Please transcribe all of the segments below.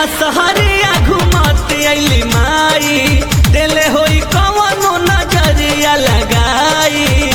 गौआ सहरिया घुमत अइली माई देले होई कवनो नजरिया लगाई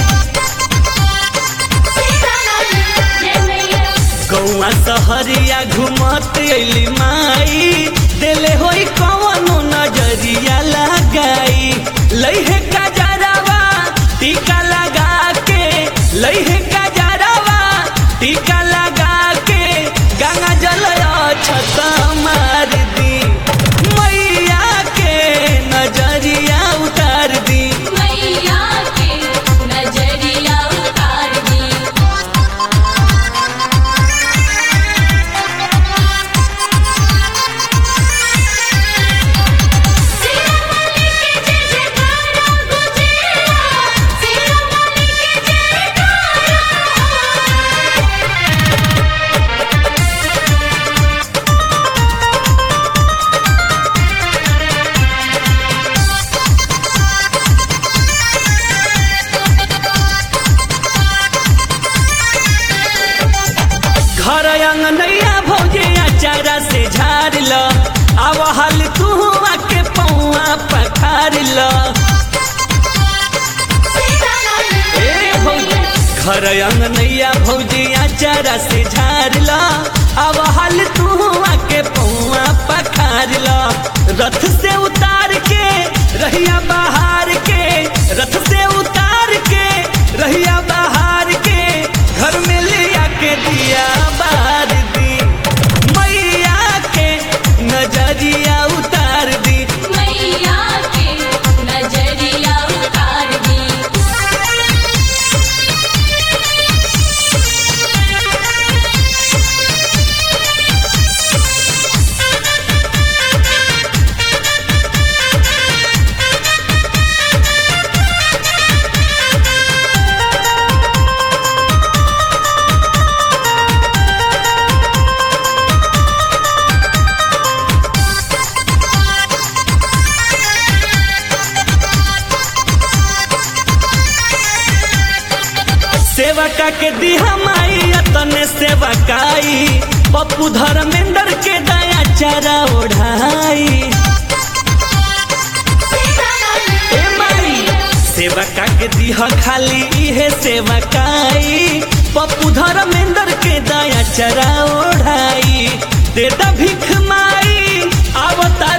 गौआ सहरिया घुमत अइली माई देले होई कवनो नजरिया लगाई लइहे गजरवा टीका लगा के लइहे गजरवा टीका लगा के गंगा जल छत मार दी मैया के नजरिया उतार दी मैया के नजरिया उतार दी सिरमणि के जय जयकारा गुजेला सिरमणि के जयकारा घर अंगनैया भौजे अचारा से झाड़ ल अब हल तू के पौआ पखार ल ए भौजी घर अंगनैया भौजी अचारा से झाड़ ल अब हल तू के पौआ पखार ल रथ से उतार के रहिया बाहर के रथ से उतार के रहिया बाहर के घर में लिया के दिया बार दी मैया के नजरिया उतार दी मैया के नजरिया उतार दी सेवका के दिहा माई तने सेवकाई पप्पू धर्मेंद्र के दया चारा ओढ़ाई ए माई सेवका के दिहा खाली इहे सेवकाई पप्पू धर्मेंद्र के दया चारा ओढ़ाई दे दा भीख माई आवता